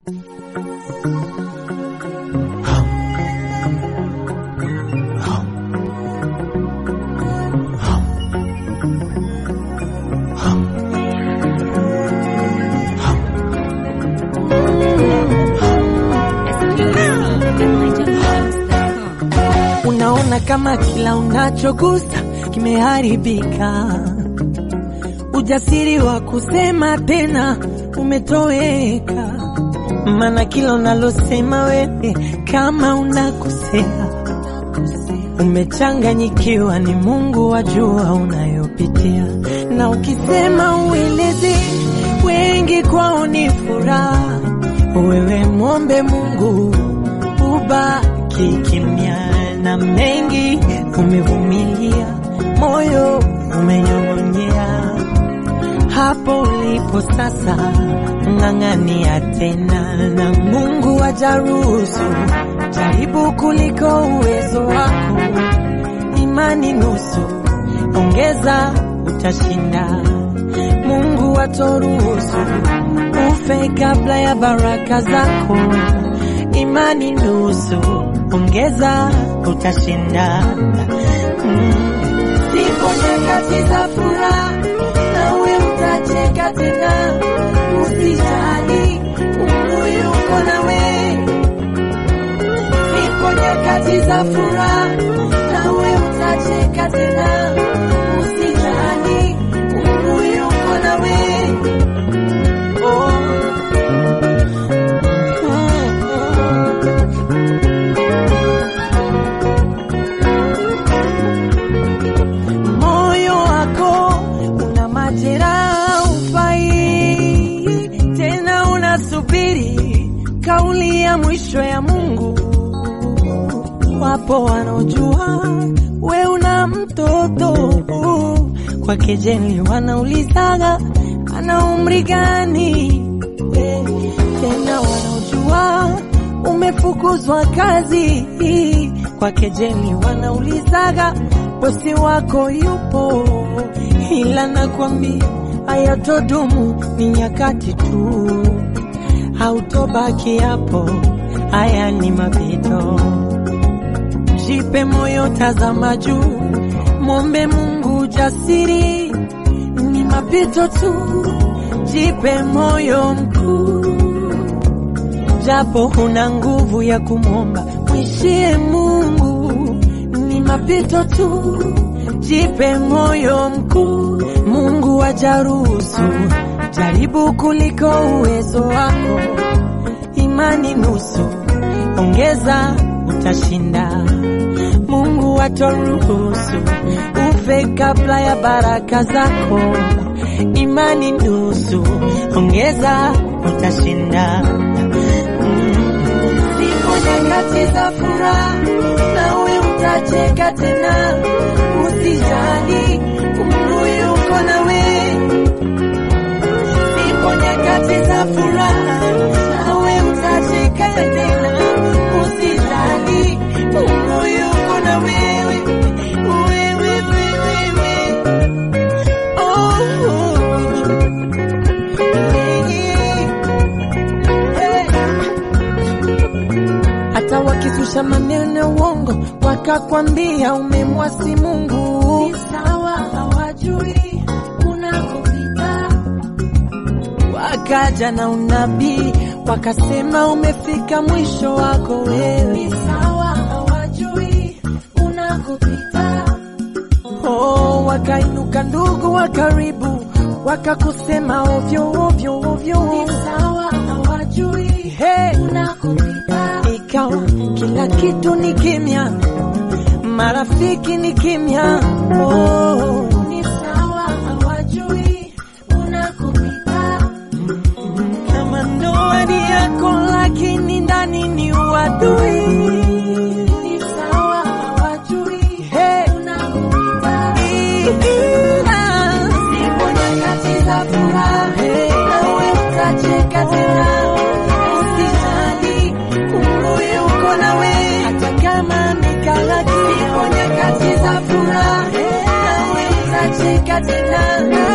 Unaona kama kila unachogusa kimeharibika, ujasiri wa kusema tena umetoweka, maana kila unalosema wewe kama unakosea, umechanganyikiwa, ni Mungu wajua unayopitia, na ukisema ueleze wengi kwao ni furaha, wewe mwombe Mungu ubaki kimya na mengi umevumilia, moyo umenyong'onyea. Hapo ulipo sasa, ng'ang'ania tena, na Mungu ajaruhusu jaribu kuliko uwezo wako. Imani nusu, ongeza, utashinda. Mungu atoruhusu ufe kabla ya baraka zako. Imani nusu ongeza utashinda. Mm. Zipo nyakati za furaha, nawe utacheka tena, usijali, Mungu yuko nawe. Zipo nyakati za furaha, nawe utacheka tena, usijali, Mungu yuko nawe. Oh. Moyo wako una majeraha, ufai tena, unasubiri kauli ya mwisho ya Mungu. Wapo wanaojua we una mtoto kwa kejeli, wanaulizaga ana umri gani? Tena wanaojua umefukuzwa kazi kwa kejeli, wanaulizaga bosi wako yupo, ila nakwambia hayatodumu, ni nyakati tu, hautobaki hapo, haya ni mapito. Jipe moyo, tazama juu, mwombe Mungu jasiri, ni mapito tu, jipe moyo mkuu, japo huna nguvu ya kumwomba, mwishie Mungu, ni mapito tu, jipe moyo mkuu, Mungu ajaruhusu jaribu kuliko uwezo wako, imani nusu, ongeza utashinda. Mungu atoruhusu ufe kabla ya baraka zako, imani nusu, ongeza utashinda. Mm. Zipo nyakati za furaha, nawe utacheka tena, usijali, Mungu yuko nawe. Zipo nyakati za furaha, nawe utacheka tena, usijali, Mungu yuko na wewe, wewe, wewe, wewe. Oh, yeah. Hata wakizusha maneno ya uongo wakakwambia umemwasi Mungu, ni sawa, hawajui unakopita. Wakaja na unabii wakasema umefika mwisho wako wewe, ni sawa, hawajui unakopita. Oh, wakainuka ndugu wa karibu wakakusema ovyo ovyo ovyo, ni sawa, hawajui hey, unakopita. Ikawa kila kitu ni kimya, marafiki ni kimya. Oh, ni sawa, hawajui unakopita. Kama ndoa ni yako, lakini ndani ni uadui. Ni sawa, hawajui hey, unakopita. Zipo nyakati za furaha, nawe utacheka tena, usijali, Mungu yuko nawe, hata kama mikala. Zipo nyakati za furaha, nawe utacheka tena